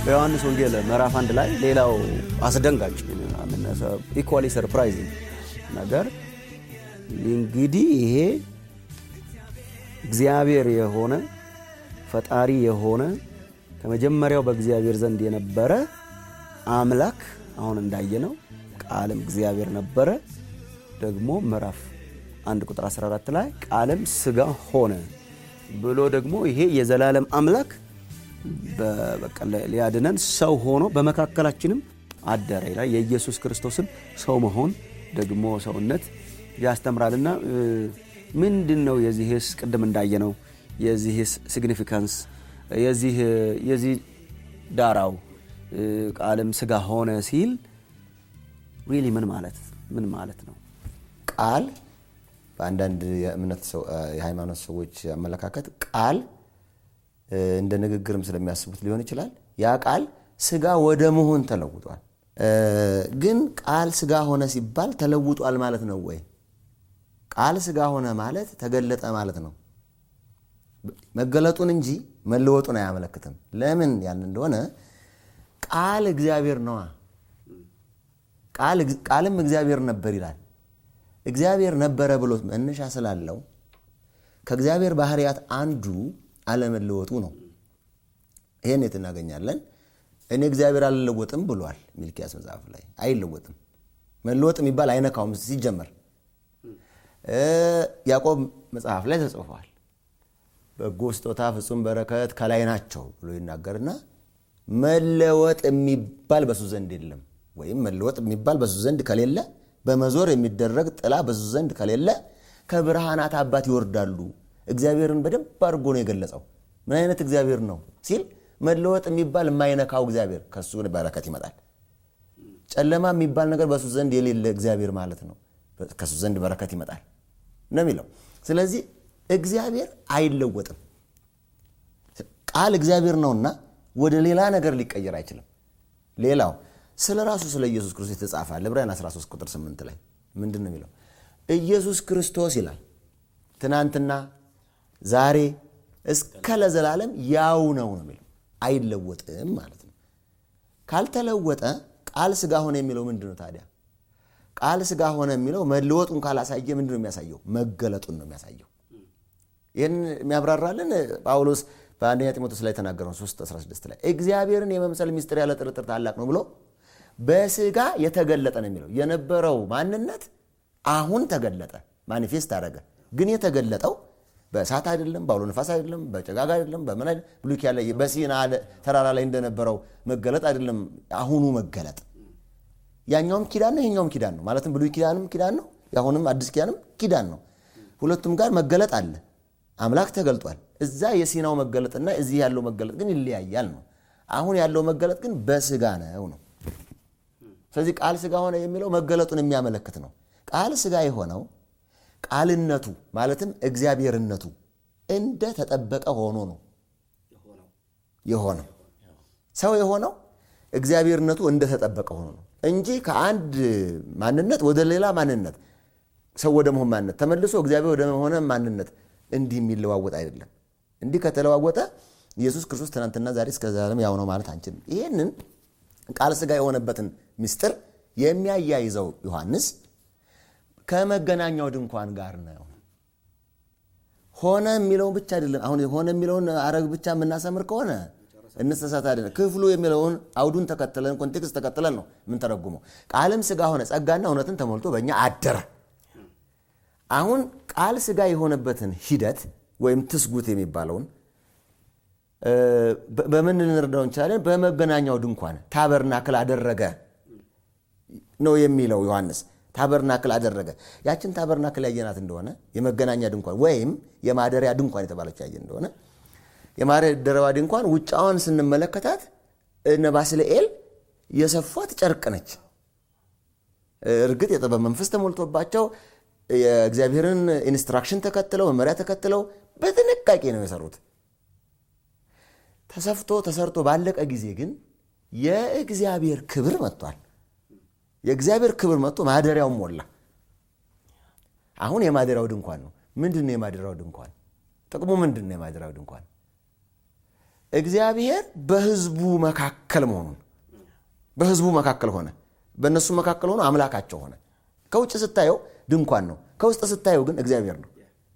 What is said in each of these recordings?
በዮሐንስ ወንጌል ምዕራፍ አንድ ላይ ሌላው አስደንጋጭ ኢኳሊ ሰርፕራይዚንግ ነገር እንግዲህ ይሄ እግዚአብሔር የሆነ ፈጣሪ የሆነ ከመጀመሪያው በእግዚአብሔር ዘንድ የነበረ አምላክ አሁን እንዳየነው ቃልም እግዚአብሔር ነበረ። ደግሞ ምዕራፍ አንድ ቁጥር 14 ላይ ቃልም ስጋ ሆነ ብሎ ደግሞ ይሄ የዘላለም አምላክ ሊያድነን ሰው ሆኖ በመካከላችንም አደረ ይላል። የኢየሱስ ክርስቶስን ሰው መሆን ደግሞ ሰውነት ያስተምራልና ምንድን ነው የዚህስ ቅድም እንዳየነው የዚህስ ሲግኒፊካንስ የዚህ ዳራው ቃልም ስጋ ሆነ ሲል ሪሊ ምን ማለት ምን ማለት ነው? ቃል በአንዳንድ የእምነት የሃይማኖት ሰዎች አመለካከት ቃል እንደ ንግግርም ስለሚያስቡት ሊሆን ይችላል። ያ ቃል ስጋ ወደ መሆን ተለውጧል። ግን ቃል ስጋ ሆነ ሲባል ተለውጧል ማለት ነው ወይ? ቃል ስጋ ሆነ ማለት ተገለጠ ማለት ነው። መገለጡን እንጂ መለወጡን አያመለክትም። ለምን ያን እንደሆነ ቃል እግዚአብሔር ነዋ። ቃልም እግዚአብሔር ነበር ይላል። እግዚአብሔር ነበረ ብሎ መነሻ ስላለው ከእግዚአብሔር ባህርያት አንዱ አለመለወጡ ነው። ይህን የት እናገኛለን? እኔ እግዚአብሔር አልለወጥም ብሏል ሚልኪያስ መጽሐፍ ላይ። አይለወጥም። መለወጥ የሚባል አይነካውም ሲጀመር። ያዕቆብ መጽሐፍ ላይ ተጽፏል። በጎ ስጦታ ፍጹም በረከት ከላይ ናቸው ብሎ ይናገርና መለወጥ የሚባል በሱ ዘንድ የለም ወይም መለወጥ የሚባል በሱ ዘንድ ከሌለ በመዞር የሚደረግ ጥላ በሱ ዘንድ ከሌለ ከብርሃናት አባት ይወርዳሉ። እግዚአብሔርን በደንብ አድርጎ ነው የገለጸው። ምን አይነት እግዚአብሔር ነው ሲል መለወጥ የሚባል የማይነካው እግዚአብሔር ከሱ በረከት ይመጣል። ጨለማ የሚባል ነገር በሱ ዘንድ የሌለ እግዚአብሔር ማለት ነው። ከሱ ዘንድ በረከት ይመጣል ነው የሚለው። ስለዚህ እግዚአብሔር አይለወጥም። ቃል እግዚአብሔር ነውና ወደ ሌላ ነገር ሊቀየር አይችልም። ሌላው ስለ ራሱ ስለ ኢየሱስ ክርስቶስ የተጻፈ ዕብራውያን 13 ቁጥር 8 ላይ ምንድን ነው የሚለው? ኢየሱስ ክርስቶስ ይላል ትናንትና ዛሬ እስከ ለዘላለም ያው ነው ነው የሚለው አይለወጥም ማለት ነው። ካልተለወጠ ቃል ስጋ ሆነ የሚለው ምንድን ነው ታዲያ? ቃል ስጋ ሆነ የሚለው መለወጡን ካላሳየ ምንድን ነው የሚያሳየው? መገለጡን ነው የሚያሳየው። ይህን የሚያብራራልን ጳውሎስ በአንደኛ ጢሞቴዎስ ላይ የተናገረው 3 16 ላይ እግዚአብሔርን የመምሰል ሚስጥር ያለ ጥርጥር ታላቅ ነው ብሎ በስጋ የተገለጠ ነው የሚለው የነበረው ማንነት አሁን ተገለጠ፣ ማኒፌስት አደረገ። ግን የተገለጠው በእሳት አይደለም፣ በአውሎ ነፋስ አይደለም፣ በጭጋግ አይደለም፣ በምን አይደለም። ብሉይ ኪዳን ላይ በሲና ተራራ ላይ እንደነበረው መገለጥ አይደለም። አሁኑ መገለጥ ያኛውም ኪዳን ነው፣ ይሄኛውም ኪዳን ነው። ማለትም ብሉይ ኪዳንም ኪዳን ነው፣ የአሁንም አዲስ ኪዳንም ኪዳን ነው። ሁለቱም ጋር መገለጥ አለ። አምላክ ተገልጧል። እዛ የሲናው መገለጥና እዚህ ያለው መገለጥ ግን ይለያያል ነው። አሁን ያለው መገለጥ ግን በስጋ ነው ነው። ስለዚህ ቃል ስጋ ሆነ የሚለው መገለጡን የሚያመለክት ነው። ቃል ስጋ የሆነው ቃልነቱ ማለትም እግዚአብሔርነቱ እንደ ተጠበቀ ሆኖ ነው የሆነው። ሰው የሆነው እግዚአብሔርነቱ እንደ ተጠበቀ ሆኖ ነው እንጂ ከአንድ ማንነት ወደ ሌላ ማንነት ሰው ወደ መሆን ማንነት ተመልሶ እግዚአብሔር ወደ መሆነ ማንነት እንዲህ የሚለዋወጥ አይደለም። እንዲህ ከተለዋወጠ ኢየሱስ ክርስቶስ ትናንትና ዛሬ እስከ ዘላለም ያው ነው ማለት አንችልም። ይህንን ቃል ስጋ የሆነበትን ምስጢር የሚያያይዘው ዮሐንስ ከመገናኛው ድንኳን ጋር ነው። ሆነ የሚለውን ብቻ አይደለም። አሁን ሆነ የሚለውን አረግ ብቻ የምናሰምር ከሆነ እንሰሳታለን። ክፍሉ የሚለውን አውዱን ተከትለን ኮንቴክስት ተከትለን ነው የምንተረጉመው። ቃልም ስጋ ሆነ ጸጋና እውነትን ተሞልቶ በእኛ አደረ። አሁን ቃል ስጋ የሆነበትን ሂደት ወይም ትስጉት የሚባለውን በምን ልንረዳው እንችላለን? በመገናኛው ድንኳን ታበርናክል አደረገ ነው የሚለው ዮሐንስ። ታበርናክል አደረገ። ያችን ታበርናክል ያየናት እንደሆነ የመገናኛ ድንኳን ወይም የማደሪያ ድንኳን የተባለች ያየን እንደሆነ የማደሪያዋ ድንኳን ውጫዋን ስንመለከታት እነ ባስልኤል የሰፏት ጨርቅ ነች። እርግጥ የጥበብ መንፈስ ተሞልቶባቸው የእግዚአብሔርን ኢንስትራክሽን ተከትለው መመሪያ ተከትለው በጥንቃቄ ነው የሰሩት። ተሰፍቶ ተሰርቶ ባለቀ ጊዜ ግን የእግዚአብሔር ክብር መጥቷል። የእግዚአብሔር ክብር መጥቶ ማደሪያውን ሞላ። አሁን የማደሪያው ድንኳን ነው። ምንድን ነው የማደሪያው ድንኳን? ጥቅሙ ምንድን ነው? የማደሪያው ድንኳን እግዚአብሔር በህዝቡ መካከል መሆኑን በህዝቡ መካከል ሆነ፣ በእነሱ መካከል ሆኖ አምላካቸው ሆነ። ከውጭ ስታየው ድንኳን ነው፣ ከውስጥ ስታየው ግን እግዚአብሔር ነው።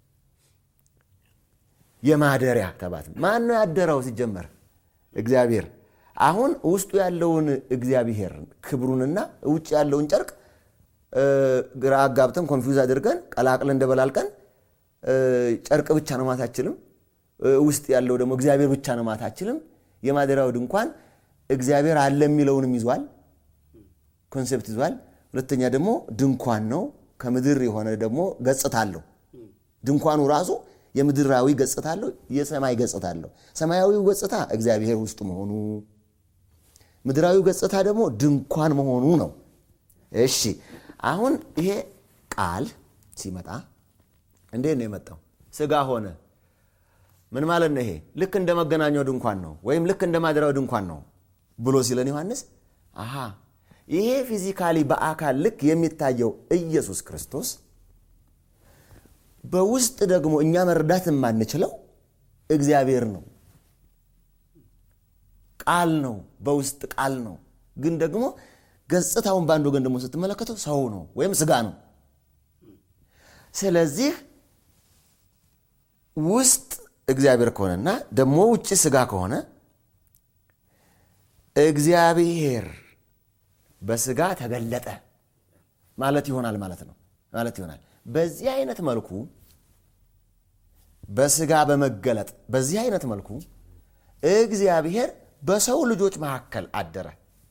የማደሪያ ተባት ማን ነው ያደረው? ሲጀመር እግዚአብሔር። አሁን ውስጡ ያለውን እግዚአብሔር ክብሩንና ውጭ ያለውን ጨርቅ ግራ አጋብተን ኮንፊውዝ አድርገን ቀላቅለን እንደበላልቀን ጨርቅ ብቻ ነው ማለት አችልም። ውስጥ ያለው ደግሞ እግዚአብሔር ብቻ ነው ማለት አችልም። የማደሪያው ድንኳን እግዚአብሔር አለ የሚለውንም ይዟል፣ ኮንሴፕት ይዟል። ሁለተኛ ደግሞ ድንኳን ነው፣ ከምድር የሆነ ደግሞ ገጽታ አለው። ድንኳኑ ራሱ የምድራዊ ገጽታ አለው፣ የሰማይ ገጽታ አለው። ሰማያዊው ገጽታ እግዚአብሔር ውስጡ መሆኑ፣ ምድራዊው ገጽታ ደግሞ ድንኳን መሆኑ ነው። እሺ አሁን ይሄ ቃል ሲመጣ እንዴት ነው የመጣው? ስጋ ሆነ። ምን ማለት ነው? ይሄ ልክ እንደ መገናኛው ድንኳን ነው ወይም ልክ እንደ ማደሪያው ድንኳን ነው ብሎ ሲለን ዮሐንስ አሃ ይሄ ፊዚካሊ በአካል ልክ የሚታየው ኢየሱስ ክርስቶስ በውስጥ ደግሞ እኛ መረዳት የማንችለው እግዚአብሔር ነው። ቃል ነው፣ በውስጥ ቃል ነው። ግን ደግሞ ገጽታውን በአንድ ወገን ደግሞ ስትመለከተው ሰው ነው ወይም ስጋ ነው። ስለዚህ ውስጥ እግዚአብሔር ከሆነና ደግሞ ውጭ ስጋ ከሆነ እግዚአብሔር በስጋ ተገለጠ ማለት ይሆናል ማለት ነው ማለት ይሆናል። በዚህ አይነት መልኩ በስጋ በመገለጥ በዚህ አይነት መልኩ እግዚአብሔር በሰው ልጆች መካከል አደረ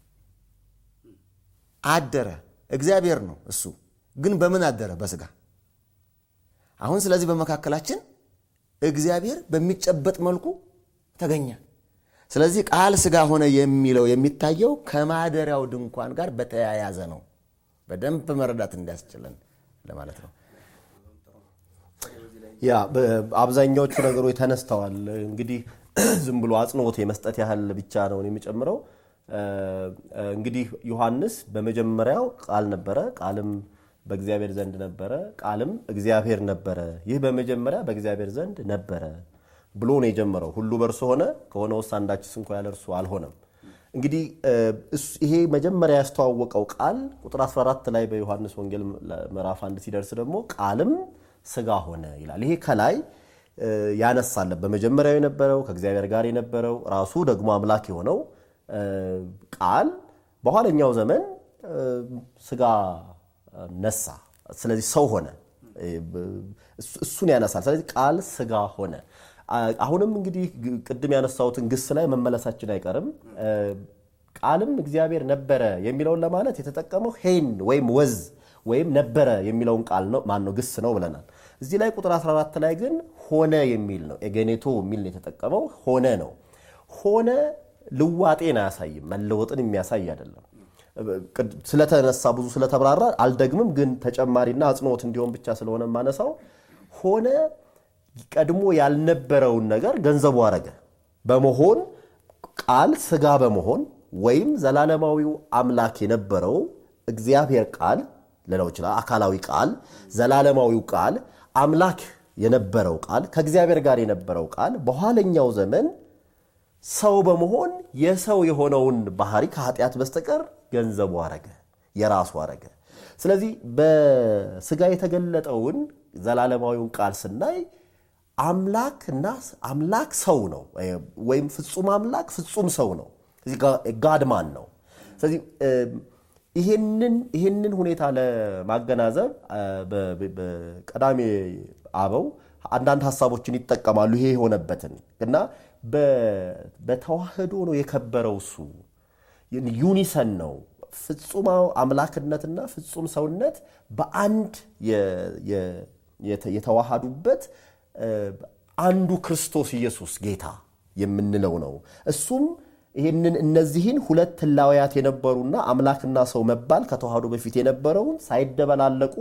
አደረ። እግዚአብሔር ነው እሱ፣ ግን በምን አደረ? በስጋ አሁን ስለዚህ በመካከላችን እግዚአብሔር በሚጨበጥ መልኩ ተገኘ። ስለዚህ ቃል ስጋ ሆነ የሚለው የሚታየው ከማደሪያው ድንኳን ጋር በተያያዘ ነው። በደንብ መረዳት እንዲያስችለን ለማለት ነው። ያ አብዛኛዎቹ ነገሮች ተነስተዋል። እንግዲህ ዝም ብሎ አጽንኦት የመስጠት ያህል ብቻ ነው የሚጨምረው። እንግዲህ ዮሐንስ በመጀመሪያው ቃል ነበረ፣ ቃልም በእግዚአብሔር ዘንድ ነበረ፣ ቃልም እግዚአብሔር ነበረ። ይህ በመጀመሪያ በእግዚአብሔር ዘንድ ነበረ ብሎ ነው የጀመረው። ሁሉ በእርሱ ሆነ፣ ከሆነ ውስጥ አንዳችስ እንኳ ያለ እርሱ አልሆነም። እንግዲህ ይሄ መጀመሪያ ያስተዋወቀው ቃል ቁጥር 14 ላይ በዮሐንስ ወንጌል ምዕራፍ አንድ ሲደርስ ደግሞ ቃልም ስጋ ሆነ ይላል። ይሄ ከላይ ያነሳለን በመጀመሪያው የነበረው ከእግዚአብሔር ጋር የነበረው ራሱ ደግሞ አምላክ የሆነው ቃል በኋለኛው ዘመን ስጋ ነሳ። ስለዚህ ሰው ሆነ። እሱን ያነሳል። ስለዚህ ቃል ስጋ ሆነ። አሁንም እንግዲህ ቅድም ያነሳሁትን ግስ ላይ መመለሳችን አይቀርም። ቃልም እግዚአብሔር ነበረ የሚለውን ለማለት የተጠቀመው ሄን ወይም ወዝ ወይም ነበረ የሚለውን ቃል ነው ማን ነው ግስ ነው ብለናል። እዚህ ላይ ቁጥር 14 ላይ ግን ሆነ የሚል ነው ኤጌኔቶ የሚል ነው የተጠቀመው። ሆነ ነው። ሆነ ልዋጤን አያሳይም፣ መለወጥን የሚያሳይ አይደለም። ስለተነሳ ብዙ ስለተብራራ አልደግምም፣ ግን ተጨማሪና አጽንኦት እንዲሆን ብቻ ስለሆነ የማነሳው ሆነ ቀድሞ ያልነበረውን ነገር ገንዘቡ አረገ በመሆን ቃል ስጋ በመሆን ወይም ዘላለማዊው አምላክ የነበረው እግዚአብሔር ቃል ልለው ይችላል። አካላዊ ቃል፣ ዘላለማዊው ቃል፣ አምላክ የነበረው ቃል፣ ከእግዚአብሔር ጋር የነበረው ቃል በኋለኛው ዘመን ሰው በመሆን የሰው የሆነውን ባህሪ ከኃጢአት በስተቀር ገንዘቡ አረገ፣ የራሱ አረገ። ስለዚህ በስጋ የተገለጠውን ዘላለማዊውን ቃል ስናይ አምላክና አምላክ ሰው ነው፣ ወይም ፍጹም አምላክ ፍጹም ሰው ነው። ጋድማን ነው። ስለዚህ ይህንን ሁኔታ ለማገናዘብ በቀዳሜ አበው አንዳንድ ሀሳቦችን ይጠቀማሉ። ይሄ የሆነበትን እና በተዋህዶ ነው የከበረው እሱ ዩኒሰን ነው። ፍጹም አምላክነትና ፍጹም ሰውነት በአንድ የተዋሃዱበት አንዱ ክርስቶስ ኢየሱስ ጌታ የምንለው ነው። እሱም ይህንን እነዚህን ሁለት ህላውያት የነበሩና አምላክና ሰው መባል ከተዋህዶ በፊት የነበረውን ሳይደበላለቁ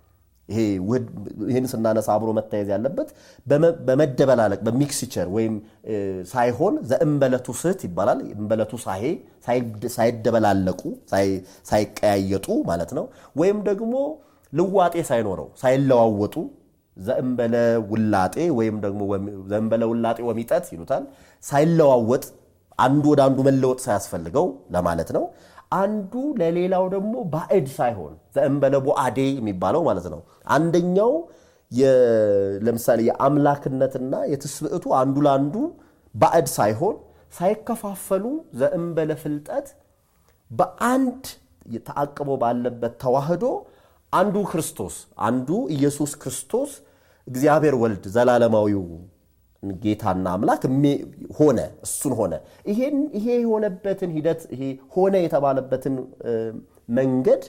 ይህን ስናነሳ አብሮ መታየዝ ያለበት በመደበላለቅ በሚክስቸር ወይም ሳይሆን ዘእንበለቱ ስህት ይባላል። እንበለቱ ሳሄ ሳይደበላለቁ ሳይቀያየጡ ማለት ነው። ወይም ደግሞ ልዋጤ ሳይኖረው ሳይለዋወጡ ዘእንበለ ውላጤ ወይም ደግሞ ዘእንበለ ውላጤ ወሚጠት ይሉታል። ሳይለዋወጥ አንዱ ወደ አንዱ መለወጥ ሳያስፈልገው ለማለት ነው። አንዱ ለሌላው ደግሞ ባዕድ ሳይሆን ዘእንበለ ቦአዴ የሚባለው ማለት ነው። አንደኛው ለምሳሌ የአምላክነትና የትስብእቱ አንዱ ለአንዱ ባዕድ ሳይሆን ሳይከፋፈሉ ዘእንበለ ፍልጠት በአንድ ተአቅቦ ባለበት ተዋህዶ አንዱ ክርስቶስ አንዱ ኢየሱስ ክርስቶስ እግዚአብሔር ወልድ ዘላለማዊው ጌታና አምላክ ሆነ። እሱን ሆነ። ይሄ የሆነበትን ሂደት ይሄ ሆነ የተባለበትን መንገድ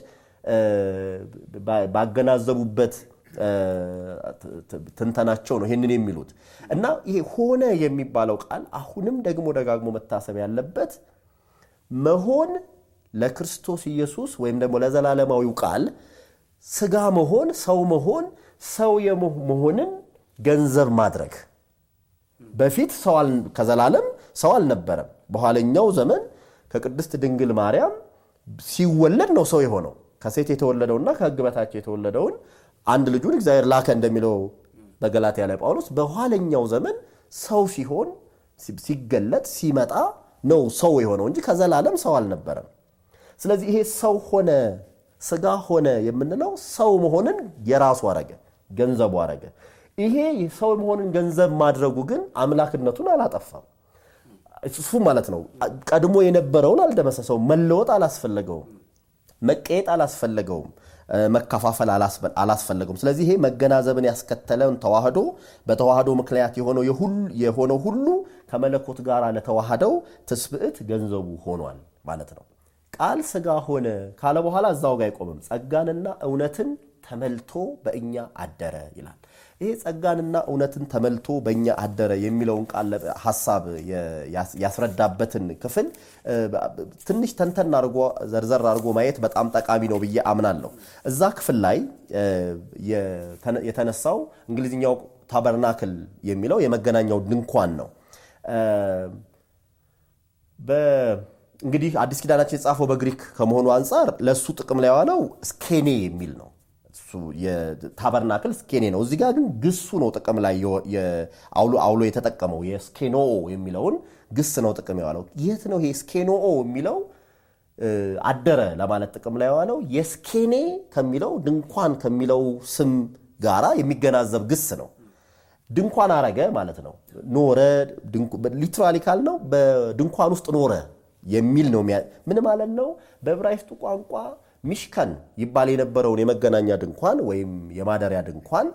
ባገናዘቡበት ትንተናቸው ነው ይህንን የሚሉት እና ይሄ ሆነ የሚባለው ቃል አሁንም ደግሞ ደጋግሞ መታሰብ ያለበት መሆን ለክርስቶስ ኢየሱስ ወይም ደግሞ ለዘላለማዊው ቃል ስጋ መሆን ሰው መሆን ሰው መሆንን ገንዘብ ማድረግ በፊት ከዘላለም ሰው አልነበረም። በኋለኛው ዘመን ከቅድስት ድንግል ማርያም ሲወለድ ነው ሰው የሆነው። ከሴት የተወለደውና ከሕግ በታች የተወለደውን አንድ ልጁን እግዚአብሔር ላከ እንደሚለው በገላትያ ላይ ጳውሎስ በኋለኛው ዘመን ሰው ሲሆን ሲገለጥ ሲመጣ ነው ሰው የሆነው እንጂ ከዘላለም ሰው አልነበረም። ስለዚህ ይሄ ሰው ሆነ ስጋ ሆነ የምንለው ሰው መሆንን የራሱ አረገ፣ ገንዘቡ አረገ። ይሄ ሰው መሆንን ገንዘብ ማድረጉ ግን አምላክነቱን አላጠፋም። እሱ ማለት ነው ቀድሞ የነበረውን አልደመሰሰውም። መለወጥ አላስፈለገውም። መቀየጥ አላስፈለገውም። መከፋፈል አላስፈለገውም። ስለዚህ ይሄ መገናዘብን ያስከተለውን ተዋህዶ በተዋህዶ ምክንያት የሆነው ሁሉ ከመለኮት ጋር ለተዋህደው ትስብዕት ገንዘቡ ሆኗል ማለት ነው። ቃል ስጋ ሆነ ካለ በኋላ እዛው ጋር አይቆምም። ጸጋንና እውነትን ተመልቶ በእኛ አደረ ይላል። ይሄ ጸጋንና እውነትን ተመልቶ በእኛ አደረ የሚለውን ቃል ሀሳብ ያስረዳበትን ክፍል ትንሽ ተንተን አድርጎ ዘርዘር አድርጎ ማየት በጣም ጠቃሚ ነው ብዬ አምናለሁ። እዛ ክፍል ላይ የተነሳው እንግሊዝኛው ታበርናክል የሚለው የመገናኛው ድንኳን ነው። እንግዲህ አዲስ ኪዳናችን የጻፈው በግሪክ ከመሆኑ አንጻር ለእሱ ጥቅም ላይ የዋለው ስኬኔ የሚል ነው። ታበርናክል ስኬኔ ነው። እዚህ ጋር ግን ግሱ ነው ጥቅም ላይ አውሎ የተጠቀመው የስኬኖ የሚለውን ግስ ነው ጥቅም የዋለው። የት ነው ይሄ ስኬኖኦ የሚለው አደረ ለማለት ጥቅም ላይ የዋለው የስኬኔ ከሚለው ድንኳን ከሚለው ስም ጋራ የሚገናዘብ ግስ ነው። ድንኳን አረገ ማለት ነው። ኖረ ሊትራሊ ካል ነው በድንኳን ውስጥ ኖረ የሚል ነው። ምን ማለት ነው? በዕብራይስጡ ቋንቋ ሚሽከን ይባል የነበረውን የመገናኛ ድንኳን ወይም የማደሪያ ድንኳን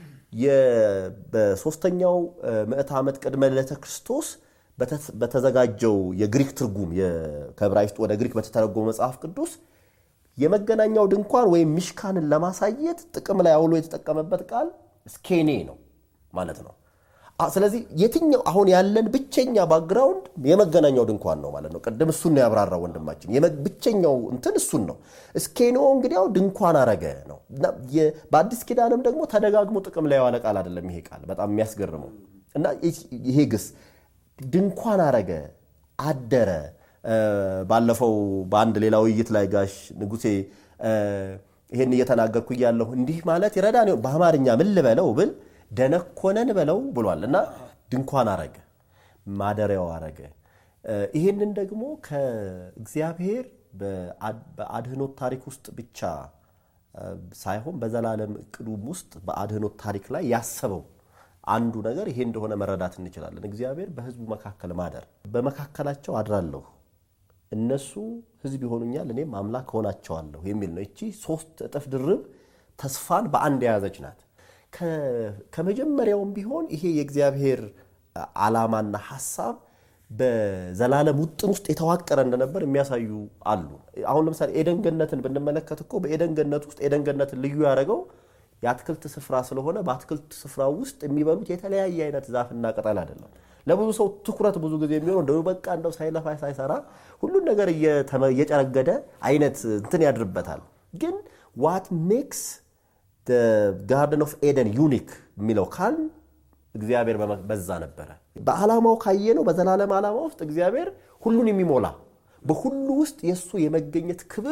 በሶስተኛው ምዕተ ዓመት ቅድመ ልደተ ክርስቶስ በተዘጋጀው የግሪክ ትርጉም ከዕብራይስጡ ወደ ግሪክ በተተረጎመ መጽሐፍ ቅዱስ የመገናኛው ድንኳን ወይም ሚሽካንን ለማሳየት ጥቅም ላይ አውሎ የተጠቀመበት ቃል ስኬኔ ነው ማለት ነው። ስለዚህ የትኛው አሁን ያለን ብቸኛ ባክግራውንድ የመገናኛው ድንኳን ነው ማለት ነው። ቅድም እሱን ነው ያብራራው ወንድማችን። ብቸኛው እንትን እሱን ነው። እስኬኖ እንግዲያው ድንኳን አረገ ነው። በአዲስ ኪዳንም ደግሞ ተደጋግሞ ጥቅም ላይ የዋለ ቃል አይደለም ይሄ ቃል። በጣም የሚያስገርመው እና ይሄ ግስ ድንኳን አረገ፣ አደረ። ባለፈው በአንድ ሌላ ውይይት ላይ ጋሽ ንጉሴ ይሄን እየተናገርኩ እያለሁ እንዲህ ማለት ይረዳ በአማርኛ ምን ልበለው ብል ደነኮነን በለው ብሏል እና ድንኳን አረገ፣ ማደሪያው አረገ። ይህንን ደግሞ ከእግዚአብሔር በአድህኖት ታሪክ ውስጥ ብቻ ሳይሆን በዘላለም እቅዱም ውስጥ በአድህኖት ታሪክ ላይ ያሰበው አንዱ ነገር ይሄ እንደሆነ መረዳት እንችላለን። እግዚአብሔር በሕዝቡ መካከል ማደር፣ በመካከላቸው አድራለሁ፣ እነሱ ሕዝብ ይሆኑኛል፣ እኔም አምላክ ሆናቸዋለሁ የሚል ነው። እቺ ሶስት እጥፍ ድርብ ተስፋን በአንድ የያዘች ናት። ከመጀመሪያውም ቢሆን ይሄ የእግዚአብሔር ዓላማና ሐሳብ በዘላለም ውጥን ውስጥ የተዋቀረ እንደነበር የሚያሳዩ አሉ። አሁን ለምሳሌ ኤደን ገነትን ብንመለከት እኮ በኤደን ገነት ውስጥ ኤደን ገነትን ልዩ ያደረገው የአትክልት ስፍራ ስለሆነ በአትክልት ስፍራ ውስጥ የሚበሉት የተለያየ አይነት ዛፍና ቅጠል አይደለም። ለብዙ ሰው ትኩረት ብዙ ጊዜ የሚሆነው እንደው በቃ እንደው ሳይለፋ ሳይሰራ ሁሉን ነገር እየጨረገደ አይነት እንትን ያድርበታል። ግን ዋት ሜክስ ጋርደን ኦፍ ኤደን ዩኒክ የሚለው ካል እግዚአብሔር በዛ ነበረ። በዓላማው ካየነው በዘላለም ዓላማ ውስጥ እግዚአብሔር ሁሉን የሚሞላ በሁሉ ውስጥ የእሱ የመገኘት ክብር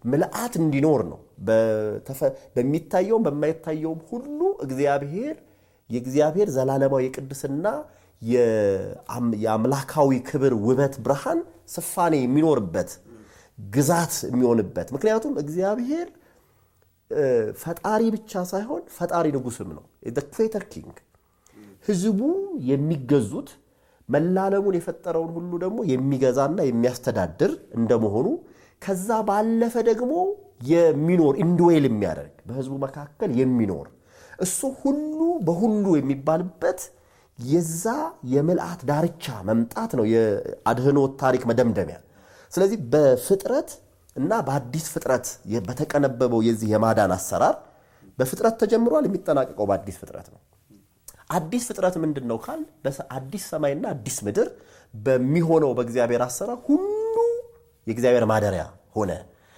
ምልአት እንዲኖር ነው። በተፈ- በሚታየውም በማይታየውም ሁሉ እግዚአብሔር የእግዚአብሔር ዘላለማዊ የቅድስና የአም- የአምላካዊ ክብር ውበት ብርሃን ስፋኔ የሚኖርበት ግዛት የሚሆንበት ምክንያቱም እግዚአብሔር እ፣ ፈጣሪ ብቻ ሳይሆን ፈጣሪ ንጉስም ነው ክሬተር ኪንግ ህዝቡ የሚገዙት መላለሙን የፈጠረውን ሁሉ ደግሞ የሚገዛና የሚያስተዳድር እንደመሆኑ ከዛ ባለፈ ደግሞ የሚኖር ኢንድዌል የሚያደርግ በህዝቡ መካከል የሚኖር እሱ ሁሉ በሁሉ የሚባልበት የዛ የምልአት ዳርቻ መምጣት ነው የአድህኖት ታሪክ መደምደሚያ። ስለዚህ በፍጥረት እና በአዲስ ፍጥረት የ- በተቀነበበው የዚህ የማዳን አሰራር በፍጥረት ተጀምሯል፣ የሚጠናቀቀው በአዲስ ፍጥረት ነው። አዲስ ፍጥረት ምንድን ነው ካል በሰ- አዲስ ሰማይና አዲስ ምድር በሚሆነው በእግዚአብሔር አሰራር ሁሉ የእግዚአብሔር ማደሪያ ሆነ።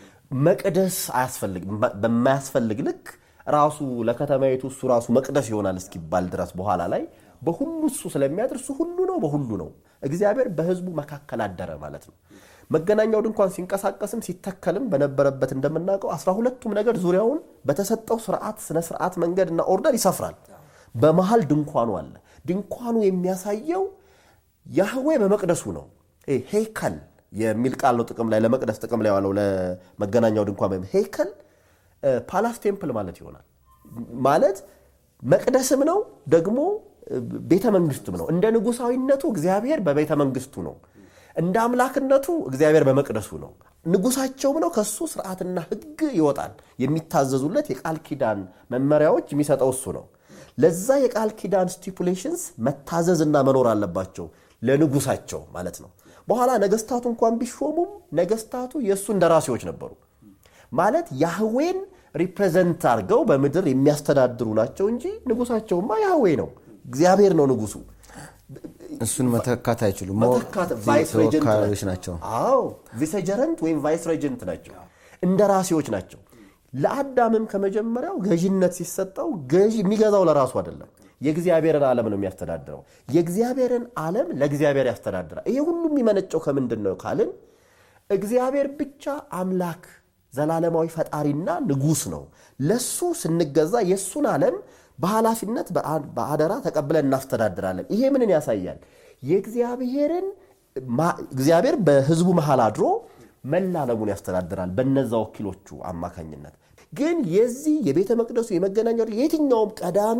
መቅደስ አያስፈልግ በማያስፈልግ ልክ ራሱ ለከተማይቱ እሱ ራሱ መቅደስ ይሆናል እስኪባል ድረስ በኋላ ላይ በሁሉ እሱ ስለሚያድር እሱ ሁሉ ነው፣ በሁሉ ነው። እግዚአብሔር በህዝቡ መካከል አደረ ማለት ነው። መገናኛው ድንኳን ሲንቀሳቀስም ሲተከልም በነበረበት እንደምናውቀው አስራ ሁለቱም ነገር ዙሪያውን በተሰጠው ስርዓት ስነ ስርዓት መንገድና ኦርደር ይሰፍራል። በመሃል ድንኳኑ አለ። ድንኳኑ የሚያሳየው ያህዌ በመቅደሱ ነው። ይሄ ሄይከል የሚል ቃል ነው ጥቅም ላይ ለመቅደስ ጥቅም ላይ ዋለው ለመገናኛው ድንኳን ወይም ሄይከል ፓላስ ቴምፕል ማለት ይሆናል። ማለት መቅደስም ነው ደግሞ ቤተ መንግስትም ነው። እንደ ንጉሳዊነቱ እግዚአብሔር በቤተ መንግስቱ ነው። እንደ አምላክነቱ እግዚአብሔር በመቅደሱ ነው። ንጉሳቸውም ነው። ከሱ ስርዓትና ሕግ ይወጣል። የሚታዘዙለት የቃል ኪዳን መመሪያዎች የሚሰጠው እሱ ነው። ለዛ የቃል ኪዳን ስቲፑሌሽንስ መታዘዝና መኖር አለባቸው ለንጉሳቸው ማለት ነው። በኋላ ነገስታቱ እንኳን ቢሾሙም ነገስታቱ የእሱ እንደራሴዎች ነበሩ። ማለት ያህዌን ሪፕሬዘንት አድርገው በምድር የሚያስተዳድሩ ናቸው እንጂ ንጉሳቸውማ ያህዌ ነው። እግዚአብሔር ነው ንጉሱ። እሱን መተካት አይችሉም። መተካት ቫይስ ሬጀንት ተወካዮች ናቸው። አዎ ቪሰጀረንት ወይም ቫይስ ሬጀንት ናቸው፣ እንደራሴዎች ናቸው። ለአዳምም ከመጀመሪያው ገዥነት ሲሰጠው ገዥ የሚገዛው ለራሱ አይደለም፣ የእግዚአብሔርን ዓለም ነው የሚያስተዳድረው። የእግዚአብሔርን ዓለም ለእግዚአብሔር ያስተዳድራል። ይሄ ሁሉ የሚመነጨው ከምንድን ነው ካልን እግዚአብሔር ብቻ አምላክ ዘላለማዊ ፈጣሪና ንጉስ ነው። ለሱ ስንገዛ የእሱን ዓለም በኃላፊነት በአደራ ተቀብለን እናስተዳድራለን። ይሄ ምንን ያሳያል? የእግዚአብሔርን እግዚአብሔር በህዝቡ መሃል አድሮ መላ ዓለሙን ያስተዳድራል በነዛ ወኪሎቹ አማካኝነት። ግን የዚህ የቤተ መቅደሱ የመገናኛ የትኛውም ቀዳሚ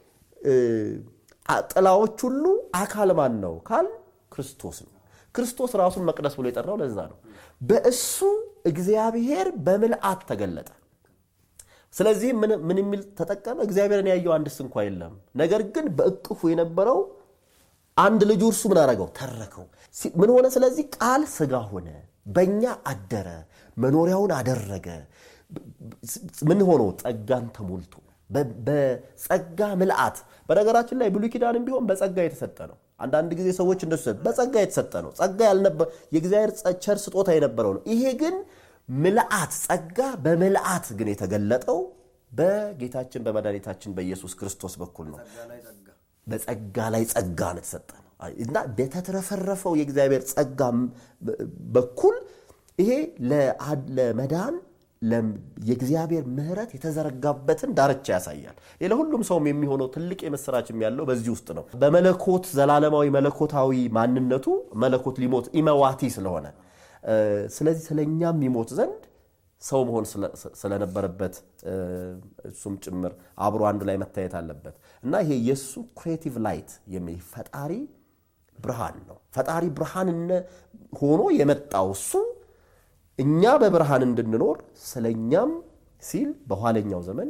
ጥላዎች ሁሉ አካል ማን ነው ካል ክርስቶስ ነው። ክርስቶስ ራሱን መቅደስ ብሎ የጠራው ለዛ ነው። በእሱ እግዚአብሔር በምልአት ተገለጠ። ስለዚህ ምን የሚል ተጠቀመ? እግዚአብሔርን ያየው አንድስ እንኳ የለም። ነገር ግን በእቅፉ የነበረው አንድ ልጁ እርሱ ምን አደረገው? ተረከው። ምን ሆነ? ስለዚህ ቃል ስጋ ሆነ፣ በእኛ አደረ፣ መኖሪያውን አደረገ። ምን ሆኖ? ጸጋን ተሞልቶ በጸጋ ምልአት። በነገራችን ላይ ብሉይ ኪዳንም ቢሆን በጸጋ የተሰጠ ነው። አንዳንድ ጊዜ ሰዎች እንደሱ በጸጋ የተሰጠ ነው። ጸጋ ያልነበረ የእግዚአብሔር ቸር ስጦታ የነበረው ነው። ይሄ ግን ምልአት ጸጋ በምልአት ግን የተገለጠው በጌታችን በመድኃኒታችን በኢየሱስ ክርስቶስ በኩል ነው። በጸጋ ላይ ጸጋ ነው የተሰጠ ነው እና በተትረፈረፈው የእግዚአብሔር ጸጋ በኩል ይሄ ለመዳን የእግዚአብሔር ምሕረት የተዘረጋበትን ዳርቻ ያሳያል። ለሁሉም ሰውም የሚሆነው ትልቅ የምስራችም ያለው በዚህ ውስጥ ነው። በመለኮት ዘላለማዊ መለኮታዊ ማንነቱ መለኮት ሊሞት ኢመዋቲ ስለሆነ ስለዚህ ስለኛም ይሞት ዘንድ ሰው መሆን ስለነበረበት እሱም ጭምር አብሮ አንድ ላይ መታየት አለበት እና ይሄ የእሱ ክሬቲቭ ላይት የሚል ፈጣሪ ብርሃን ነው። ፈጣሪ ብርሃን ሆኖ የመጣው እሱ እኛ በብርሃን እንድንኖር ስለኛም ሲል በኋለኛው ዘመን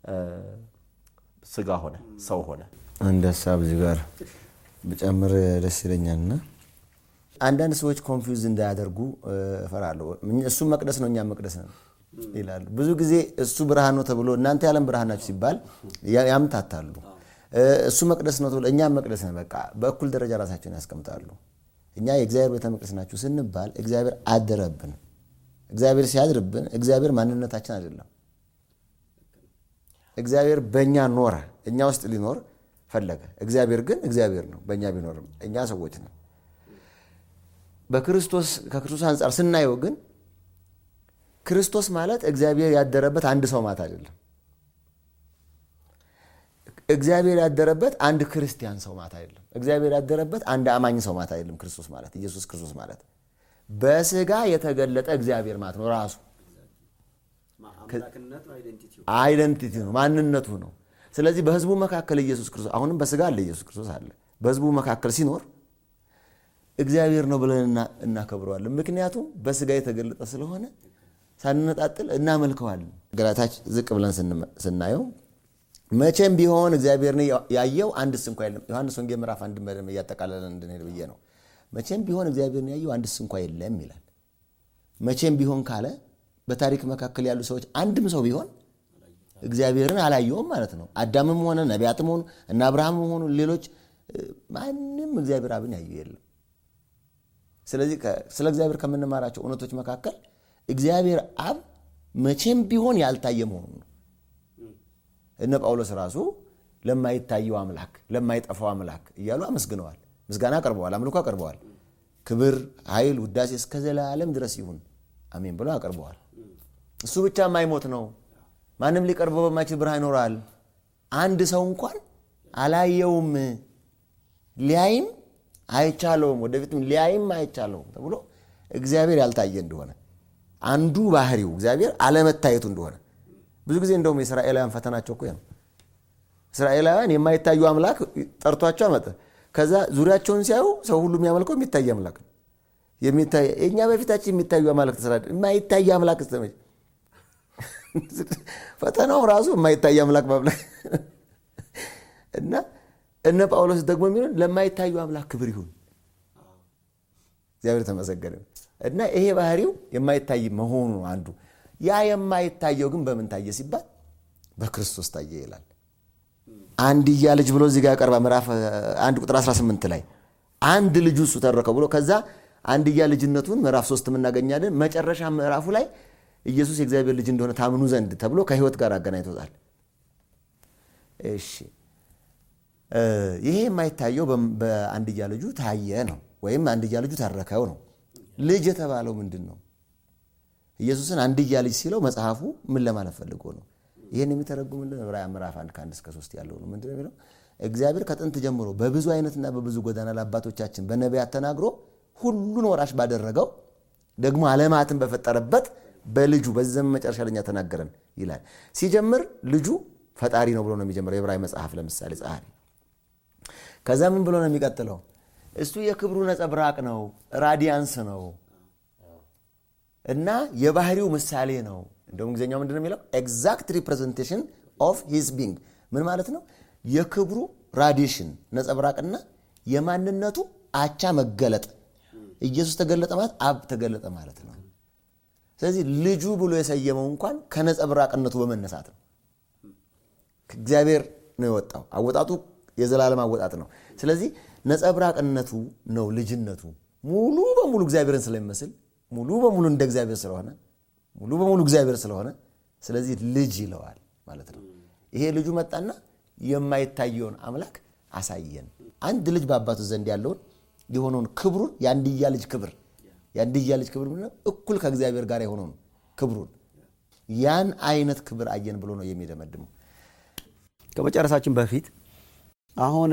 ስጋ ሆነ፣ ሰው ሆነ። አንድ ሀሳብ እዚህ ጋር ብጨምር ደስ ይለኛልና አንዳንድ ሰዎች ኮንፊውዝ እንዳያደርጉ እፈራለሁ። እሱ መቅደስ ነው፣ እኛ መቅደስ ነው ይላሉ። ብዙ ጊዜ እሱ ብርሃን ነው ተብሎ እናንተ የዓለም ብርሃን ናችሁ ሲባል ያምታታሉ። እሱ መቅደስ ነው ተብሎ እኛም መቅደስ ነው፣ በቃ በእኩል ደረጃ ራሳቸውን ያስቀምጣሉ። እኛ የእግዚአብሔር ቤተ መቅደስ ናችሁ ስንባል እግዚአብሔር አደረብን። እግዚአብሔር ሲያድርብን እግዚአብሔር ማንነታችን አይደለም። እግዚአብሔር በእኛ ኖረ፣ እኛ ውስጥ ሊኖር ፈለገ። እግዚአብሔር ግን እግዚአብሔር ነው፣ በእኛ ቢኖርም እኛ ሰዎች ነው። በክርስቶስ ከክርስቶስ አንጻር ስናየው ግን ክርስቶስ ማለት እግዚአብሔር ያደረበት አንድ ሰው ማለት አይደለም። እግዚአብሔር ያደረበት አንድ ክርስቲያን ሰው ማለት አይደለም። እግዚአብሔር ያደረበት አንድ አማኝ ሰው ማለት አይደለም። ክርስቶስ ማለት ኢየሱስ ክርስቶስ ማለት በስጋ የተገለጠ እግዚአብሔር ማለት ነው። ራሱ አይደንቲቲ ነው፣ ማንነቱ ነው። ስለዚህ በህዝቡ መካከል ኢየሱስ ክርስቶስ አሁንም በስጋ አለ፣ ኢየሱስ ክርስቶስ አለ። በህዝቡ መካከል ሲኖር እግዚአብሔር ነው ብለን እናከብረዋለን። ምክንያቱም በስጋ የተገለጠ ስለሆነ ሳንነጣጥል እናመልከዋለን። ገላታች ዝቅ ብለን ስናየው መቼም ቢሆን እግዚአብሔርን ያየው አንድስ እንኳ የለም። ዮሐንስ ወንጌል ምዕራፍ አንድ በደንብ እያጠቃለለን እንድንሄድ ብዬ ነው። መቼም ቢሆን እግዚአብሔርን ያየው አንድስ እንኳ የለም ይላል። መቼም ቢሆን ካለ በታሪክ መካከል ያሉ ሰዎች አንድም ሰው ቢሆን እግዚአብሔርን አላየውም ማለት ነው። አዳምም ሆነ ነቢያትም ሆኑ እና አብርሃምም ሆኑ ሌሎች ማንም እግዚአብሔር አብን ያየው የለም። ስለዚህ ስለ እግዚአብሔር ከምንማራቸው እውነቶች መካከል እግዚአብሔር አብ መቼም ቢሆን ያልታየ መሆኑ ነው። እነ ጳውሎስ ራሱ ለማይታየው አምላክ ለማይጠፋው አምላክ እያሉ አመስግነዋል። ምስጋና አቅርበዋል፣ አምልኮ አቅርበዋል። ክብር፣ ኃይል፣ ውዳሴ እስከ ዘላለም ድረስ ይሁን አሜን ብለው አቅርበዋል። እሱ ብቻ የማይሞት ነው። ማንም ሊቀርበው በማይችል ብርሃን ይኖራል። አንድ ሰው እንኳን አላየውም፣ ሊያይም አይቻለውም፣ ወደፊትም ሊያይም አይቻለውም ተብሎ እግዚአብሔር ያልታየ እንደሆነ አንዱ ባህሪው እግዚአብሔር አለመታየቱ እንደሆነ ብዙ ጊዜ እንደውም የእስራኤላውያን ፈተናቸው እኮ ነው። እስራኤላውያን የማይታዩ አምላክ ጠርቷቸው አመጠ። ከዛ ዙሪያቸውን ሲያዩ ሰው ሁሉ የሚያመልከው የሚታይ አምላክ ነው። እኛ በፊታችን የሚታዩ አማልክት ስራ የማይታይ አምላክ ስተመች ፈተናው ራሱ የማይታይ አምላክ ማምለክ እና እነ ጳውሎስ ደግሞ የሚሆን ለማይታዩ አምላክ ክብር ይሁን እግዚአብሔር ተመሰገነ። እና ይሄ ባህሪው የማይታይ መሆኑ አንዱ ያ የማይታየው ግን በምን ታየ ሲባል በክርስቶስ ታየ ይላል። አንድያ ልጅ ብሎ እዚህ ጋር ቀርባ ምዕራፍ አንድ ቁጥር 18 ላይ አንድ ልጁ እሱ ተረከው ብሎ ከዛ አንድያ ልጅነቱን ምዕራፍ ሶስት የምናገኛለን። መጨረሻ ምዕራፉ ላይ ኢየሱስ የእግዚአብሔር ልጅ እንደሆነ ታምኑ ዘንድ ተብሎ ከህይወት ጋር አገናኝቶታል። እሺ ይሄ የማይታየው በአንድያ ልጁ ታየ ነው፣ ወይም አንድያ ልጁ ተረከው ነው። ልጅ የተባለው ምንድን ነው? ኢየሱስን አንድያ ልጅ ሲለው መጽሐፉ ምን ለማለት ፈልጎ ነው? ይህን የሚተረጉምልን ዕብራውያን ምዕራፍ አንድ ከአንድ እስከ ሶስት ያለው ነው። ምንድን ነው የሚለው? እግዚአብሔር ከጥንት ጀምሮ በብዙ አይነትና በብዙ ጎዳና ለአባቶቻችን በነቢያት ተናግሮ ሁሉን ወራሽ ባደረገው ደግሞ ዓለማትን በፈጠረበት በልጁ በዚህ ዘመን መጨረሻ ለኛ ተናገረን ይላል። ሲጀምር ልጁ ፈጣሪ ነው ብሎ ነው የሚጀምረው የዕብራዊ መጽሐፍ ለምሳሌ ጸሐፊ። ከዛ ምን ብሎ ነው የሚቀጥለው? እሱ የክብሩ ነጸብራቅ ነው፣ ራዲያንስ ነው እና የባህሪው ምሳሌ ነው። እንደውም ጊዜኛው ምንድን ነው የሚለው? ኤግዛክት ሪፕሬዘንቴሽን ኦፍ ሂዝ ቢንግ ምን ማለት ነው? የክብሩ ራዲሽን ነጸብራቅና የማንነቱ አቻ መገለጥ። ኢየሱስ ተገለጠ ማለት አብ ተገለጠ ማለት ነው። ስለዚህ ልጁ ብሎ የሰየመው እንኳን ከነጸብራቅነቱ በመነሳት ነው። ከእግዚአብሔር ነው የወጣው። አወጣጡ የዘላለም አወጣጥ ነው። ስለዚህ ነጸብራቅነቱ ነው ልጅነቱ። ሙሉ በሙሉ እግዚአብሔርን ስለሚመስል ሙሉ በሙሉ እንደ እግዚአብሔር ስለሆነ ሙሉ በሙሉ እግዚአብሔር ስለሆነ ስለዚህ ልጅ ይለዋል ማለት ነው። ይሄ ልጁ መጣና የማይታየውን አምላክ አሳየን። አንድ ልጅ በአባቱ ዘንድ ያለውን የሆነውን ክብሩን የአንድያ ልጅ ክብር የአንድያ ልጅ ክብር ምንድን ነው? እኩል ከእግዚአብሔር ጋር የሆነውን ክብሩን ያን አይነት ክብር አየን ብሎ ነው የሚደመድመው። ከመጨረሳችን በፊት አሁን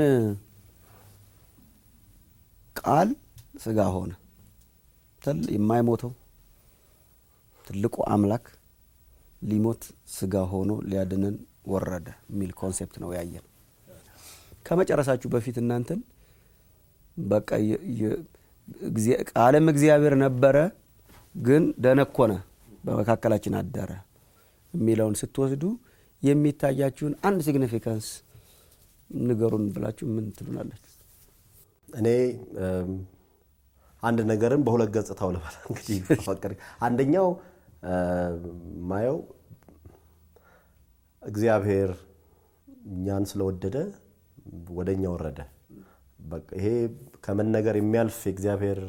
ቃል ስጋ ሆነ የማይሞተው ትልቁ አምላክ ሊሞት ስጋ ሆኖ ሊያድነን ወረደ የሚል ኮንሴፕት ነው ያየን። ከመጨረሳችሁ በፊት እናንተን በቃ ቃልም እግዚአብሔር ነበረ ግን ደነኮነ በመካከላችን አደረ የሚለውን ስትወስዱ የሚታያችሁን አንድ ሲግኒፊካንስ ንገሩን ብላችሁ ምን ትሉናላችሁ? እኔ አንድ ነገርን በሁለት ገጽታው ልበል እንግዲህ ፈቀድ አንደኛው ማየው እግዚአብሔር እኛን ስለወደደ ወደ እኛ ወረደ። ይሄ ከመነገር የሚያልፍ የእግዚአብሔር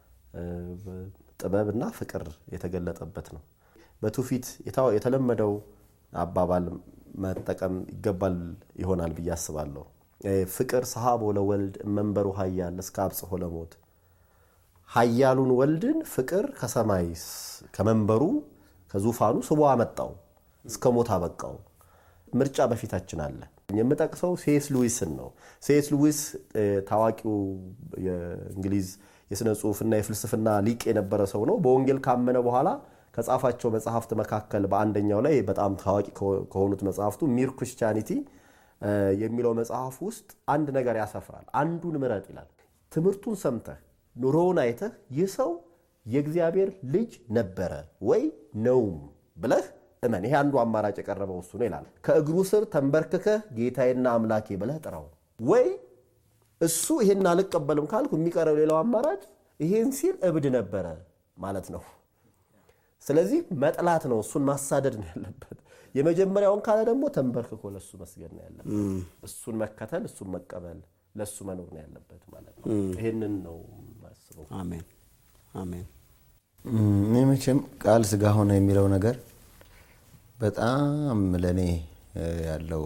ጥበብና ፍቅር የተገለጠበት ነው። በትውፊት የተለመደው አባባል መጠቀም ይገባል ይሆናል ብዬ አስባለሁ። ፍቅር ሰሃቦ ለወልድ መንበሩ ሀያል እስከ አብጽሖ ለሞት ሀያሉን ወልድን ፍቅር ከሰማይ ከመንበሩ ከዙፋኑ ስቦ አመጣው፣ እስከ ሞት አበቃው። ምርጫ በፊታችን አለ። የምጠቅሰው ሴስ ሉዊስን ነው። ሴስ ሉዊስ ታዋቂው የእንግሊዝ የሥነ ጽሑፍና የፍልስፍና ሊቅ የነበረ ሰው ነው። በወንጌል ካመነ በኋላ ከጻፋቸው መጽሐፍት መካከል በአንደኛው ላይ በጣም ታዋቂ ከሆኑት መጽሐፍቱ ሚር ክርስቲያኒቲ የሚለው መጽሐፍ ውስጥ አንድ ነገር ያሰፍራል። አንዱን ምረጥ ይላል። ትምህርቱን ሰምተህ ኑሮውን አይተህ ይህ ሰው የእግዚአብሔር ልጅ ነበረ ወይ ነውም ብለህ እመን። ይሄ አንዱ አማራጭ የቀረበው እሱ ነው ይላል። ከእግሩ ስር ተንበርክከህ ጌታዬና አምላኬ ብለህ ጥራው። ወይ እሱ ይሄን አልቀበልም ካልኩ የሚቀረው ሌላው አማራጭ ይሄን ሲል እብድ ነበረ ማለት ነው። ስለዚህ መጥላት ነው፣ እሱን ማሳደድ ነው ያለበት። የመጀመሪያውን ካለ ደግሞ ተንበርክኮ ለእሱ መስገድ ነው ያለበት። እሱን መከተል፣ እሱን መቀበል፣ ለእሱ መኖር ነው ያለበት ማለት ነው። ይህንን ነው ማስበው። አሜን አሜን። እኔ መቼም ቃል ስጋ ሆነ የሚለው ነገር በጣም ለእኔ ያለው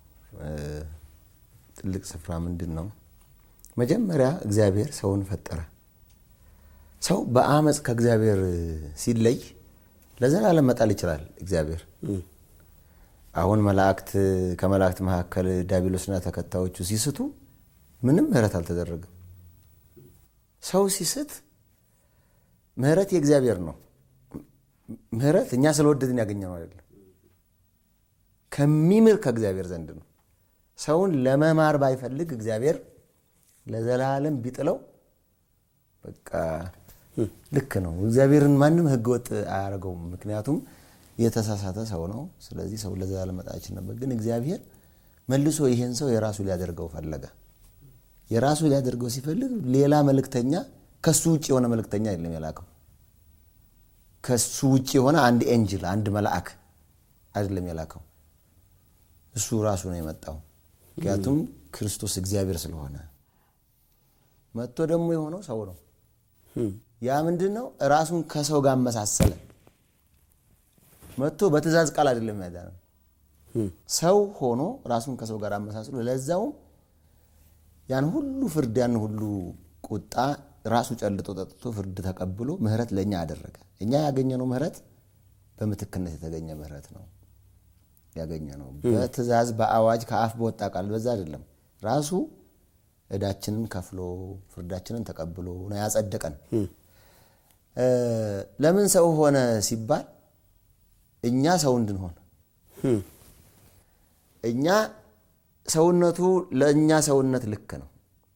ትልቅ ስፍራ ምንድን ነው? መጀመሪያ እግዚአብሔር ሰውን ፈጠረ። ሰው በአመፅ ከእግዚአብሔር ሲለይ ለዘላለም መጣል ይችላል እግዚአብሔር። አሁን መላእክት ከመላእክት መካከል ዲያብሎስና ተከታዮቹ ሲስቱ ምንም ምህረት አልተደረገም። ሰው ሲስት ምህረት የእግዚአብሔር ነው። ምህረት እኛ ስለወደድን ያገኘነው አይደለም፣ ከሚምር ከእግዚአብሔር ዘንድ ነው። ሰውን ለመማር ባይፈልግ እግዚአብሔር ለዘላለም ቢጥለው በቃ ልክ ነው። እግዚአብሔርን ማንም ህገወጥ አያደርገውም። ምክንያቱም የተሳሳተ ሰው ነው። ስለዚህ ሰው ለዘላለም መጣችን ነበር። ግን እግዚአብሔር መልሶ ይሄን ሰው የራሱ ሊያደርገው ፈለገ። የራሱ ሊያደርገው ሲፈልግ ሌላ መልእክተኛ ከሱ ውጭ የሆነ መልእክተኛ አይደለም የላከው። ከሱ ውጭ የሆነ አንድ ኤንጅል አንድ መልአክ አይደለም የላከው። እሱ ራሱ ነው የመጣው። ምክንያቱም ክርስቶስ እግዚአብሔር ስለሆነ መጥቶ ደግሞ የሆነው ሰው ነው። ያ ምንድን ነው? ራሱን ከሰው ጋር አመሳሰለ። መጥቶ በትእዛዝ ቃል አይደለም ያዳነው። ሰው ሆኖ ራሱን ከሰው ጋር አመሳስሎ ለዛውም ያን ሁሉ ፍርድ ያን ሁሉ ቁጣ ራሱ ጨልጦ ጠጥቶ ፍርድ ተቀብሎ ምህረት ለእኛ አደረገ። እኛ ያገኘነው ምህረት በምትክነት የተገኘ ምህረት ነው ያገኘነው። በትእዛዝ በአዋጅ ከአፍ በወጣ ቃል በዛ አይደለም። ራሱ እዳችንን ከፍሎ ፍርዳችንን ተቀብሎ ነው ያጸደቀን። ለምን ሰው ሆነ ሲባል እኛ ሰው እንድንሆን እኛ ሰውነቱ ለእኛ ሰውነት ልክ ነው።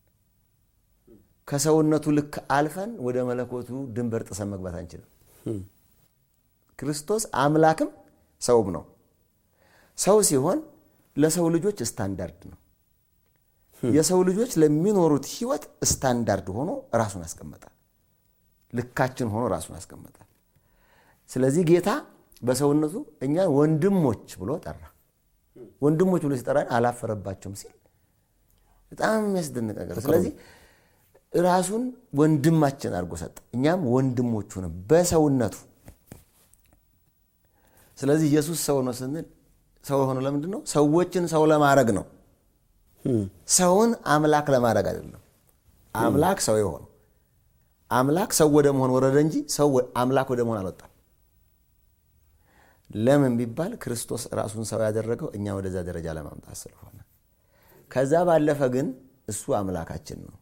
ከሰውነቱ ልክ አልፈን ወደ መለኮቱ ድንበር ጥሰን መግባት አንችልም። ክርስቶስ አምላክም ሰውም ነው። ሰው ሲሆን ለሰው ልጆች ስታንዳርድ ነው። የሰው ልጆች ለሚኖሩት ሕይወት ስታንዳርድ ሆኖ ራሱን አስቀመጠ። ልካችን ሆኖ ራሱን አስቀመጠ። ስለዚህ ጌታ በሰውነቱ እኛን ወንድሞች ብሎ ጠራ። ወንድሞች ብሎ ሲጠራን አላፈረባቸውም ሲል በጣም የሚያስደንቅ ነገር። ስለዚህ ራሱን ወንድማችን አድርጎ ሰጠ። እኛም ወንድሞቹ ነው በሰውነቱ። ስለዚህ ኢየሱስ ሰው ነው ስንል ሰው የሆነው ለምንድን ነው? ሰዎችን ሰው ለማድረግ ነው። ሰውን አምላክ ለማድረግ አይደለም። አምላክ ሰው የሆነው አምላክ ሰው ወደ መሆን ወረደ እንጂ ሰው አምላክ ወደ መሆን አልወጣም። ለምን ቢባል ክርስቶስ ራሱን ሰው ያደረገው እኛ ወደዛ ደረጃ ለማምጣት ስለሆነ፣ ከዛ ባለፈ ግን እሱ አምላካችን ነው።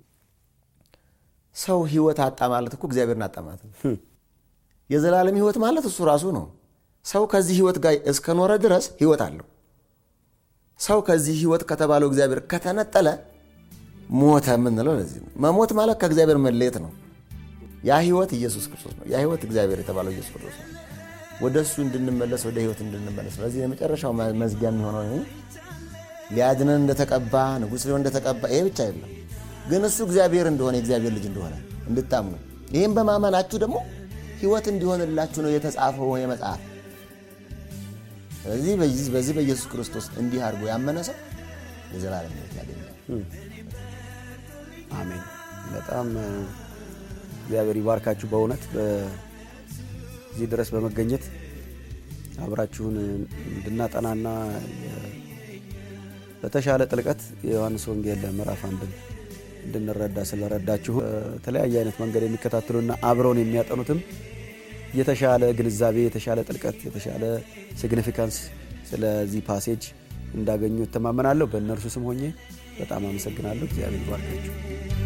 ሰው ህይወት አጣ ማለት እኮ እግዚአብሔርን አጣ ማለት ነው። የዘላለም ህይወት ማለት እሱ ራሱ ነው። ሰው ከዚህ ህይወት ጋር እስከኖረ ድረስ ህይወት አለው። ሰው ከዚህ ህይወት ከተባለው እግዚአብሔር ከተነጠለ ሞተ የምንለው ለዚህ ነው። መሞት ማለት ከእግዚአብሔር መለየት ነው። ያ ህይወት ኢየሱስ ክርስቶስ ነው። ያ ህይወት እግዚአብሔር የተባለው ኢየሱስ ክርስቶስ ነው። ወደ እሱ እንድንመለስ ወደ ህይወት እንድንመለስ። ስለዚህ የመጨረሻው መዝጊያ የሚሆነው ሊያድነን እንደተቀባ ንጉሥ ሊሆን እንደተቀባ ይሄ ብቻ አይደለም፣ ግን እሱ እግዚአብሔር እንደሆነ የእግዚአብሔር ልጅ እንደሆነ እንድታምኑ ይህም በማመናችሁ ደግሞ ህይወት እንዲሆንላችሁ ነው የተጻፈው ይሄ መጽሐፍ። ስለዚህ በዚህ በኢየሱስ ክርስቶስ እንዲህ አድርጎ ያመነ ሰው የዘላለም ህይወት ያገኛል። አሜን። በጣም እግዚአብሔር ይባርካችሁ። በእውነት በዚህ ድረስ በመገኘት አብራችሁን እንድናጠናና በተሻለ ጥልቀት የዮሐንስ ወንጌል ምዕራፍ አንድን እንድንረዳ ስለረዳችሁ በተለያየ አይነት መንገድ የሚከታተሉና አብረውን የሚያጠኑትም የተሻለ ግንዛቤ፣ የተሻለ ጥልቀት፣ የተሻለ ሲግኒፊካንስ ስለዚህ ፓሴጅ እንዳገኙ እተማመናለሁ። በእነርሱ ስም ሆኜ በጣም አመሰግናለሁ። እግዚአብሔር ይባርካችሁ።